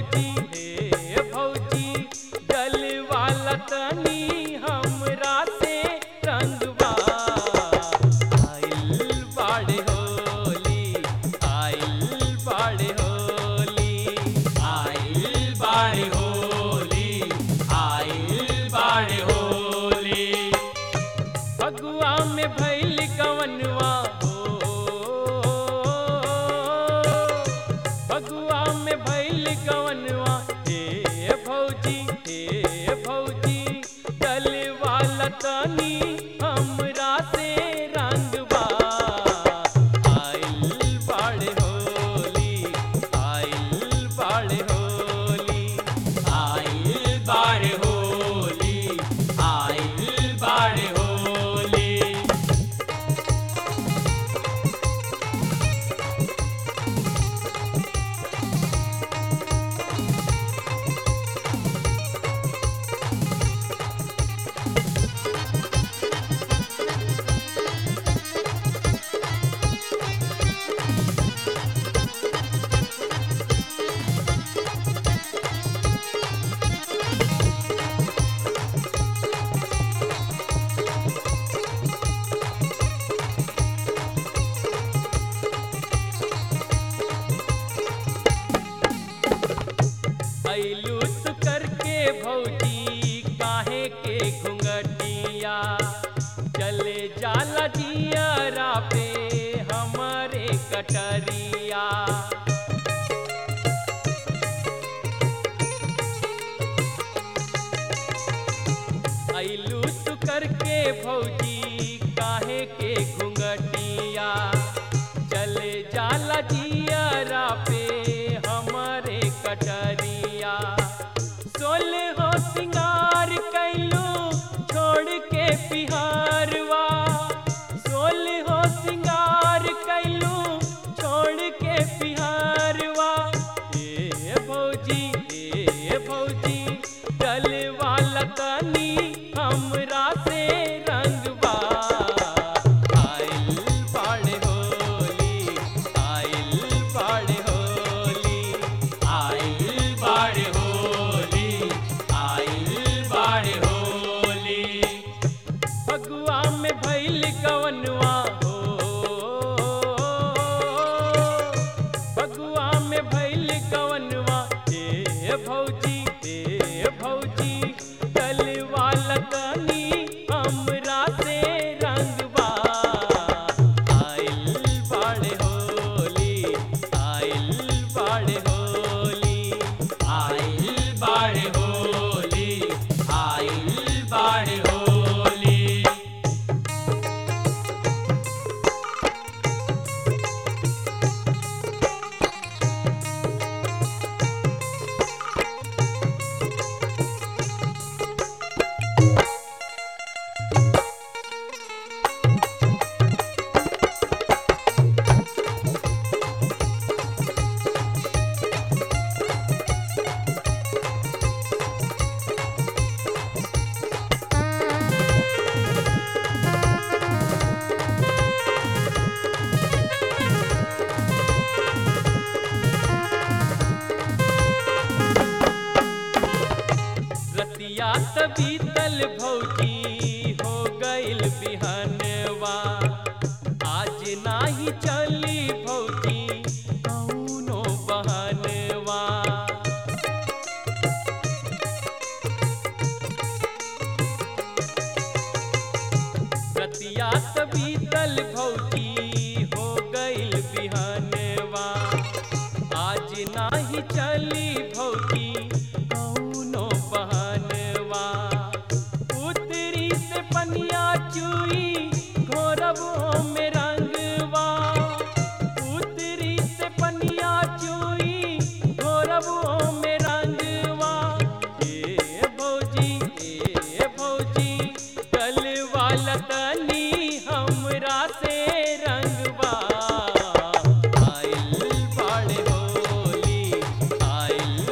भौजी हे भौजी जल वाला तनी हमरा से रंगवा आइल बाड़े होली आइल बाड़े होली आइल बाड़े होली आइल बाड़े होली फगुआ में भैल कवनवा हो फगुआ में भैल कवनवा हे भौजी हे भौजी डल वाला तनी हमरा से रंगवा आइल बाड़े होली आइल बाड़े होली आइल बाड़े होली आइल बाड़े होली ऐलू तू करके भौजी काहे के घुंघटिया चले जाला जियरा पे हमारे कटरिया ऐलू तू करके भौजी काहे के घुंघटिया चले जाला जियरा पे हमारे कटरिया सोल हो सिंगार कैलू छोड़ के बिहारवा सोल हो सिंगार कैलू छोड़ के बिहारवा ए भौजी ए भौजी डल वाला तनी हमरा से रंगवा आइल बाड़े होली आइल बाड़े होली आइल बाड़े होली आइल बाड़े होली फगुआ में भैल कवनवा हो फगुआ में भैल कवनवा ए भौजी ए भौजी कल वाला तनी हमरा से रंगवा आइल बाड़े होली आइल बाड़े होली आइल बाड़े होली आइल बाड़े होली रतिया त बीतल भौजी हो गइल बिहनवा आज नाही चली भौजी कौनो बहनवा रतिया त बीतल भौजी हो गइल बिहनवा आज नाही चली भौजी कौनो बहनवा उतरी से पनिया चुई घोरबो में रंगवा उतरी से पनिया चुई घोरबो में रंगवा ए भौजी ए भौजी कल वाला तनी हमरा से रंगवा आइल बाड़े होली आइल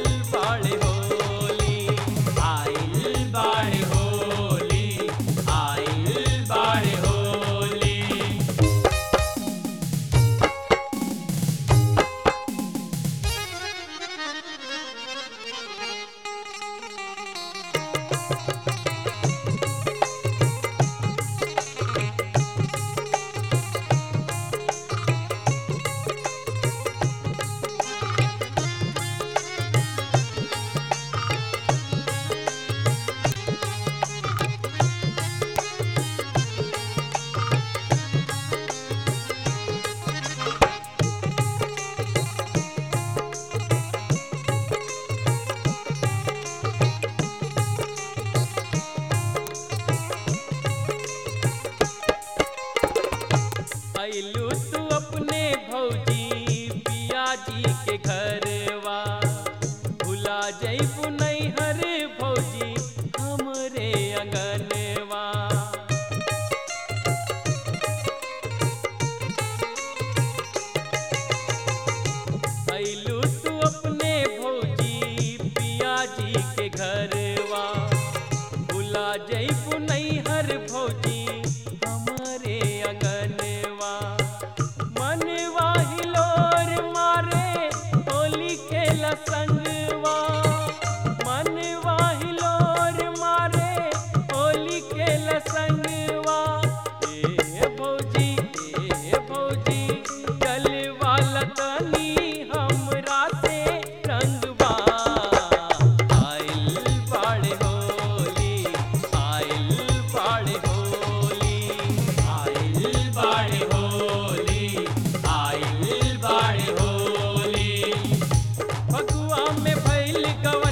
अइलू तू अपने भौजी पिया जी के घरवा भुला जइबू नैहर भौजी हमरे अंगनवा अइलू तू अपने भौजी पिया जी के घरवा भुला जइबू नैहर भौजी हमरे अंगनवा मनवा हिलोर मारे होली खेल संगवा मनवा हिलोर मारे होली खेल संगवा ए भौजी ए भौजी गलवा लतनी हमरा से रंगवा आइल बाड़े होली आइल बाड़े होली आइल बाड़े होली आइल बाड़े होली फगुआ में भइल गवा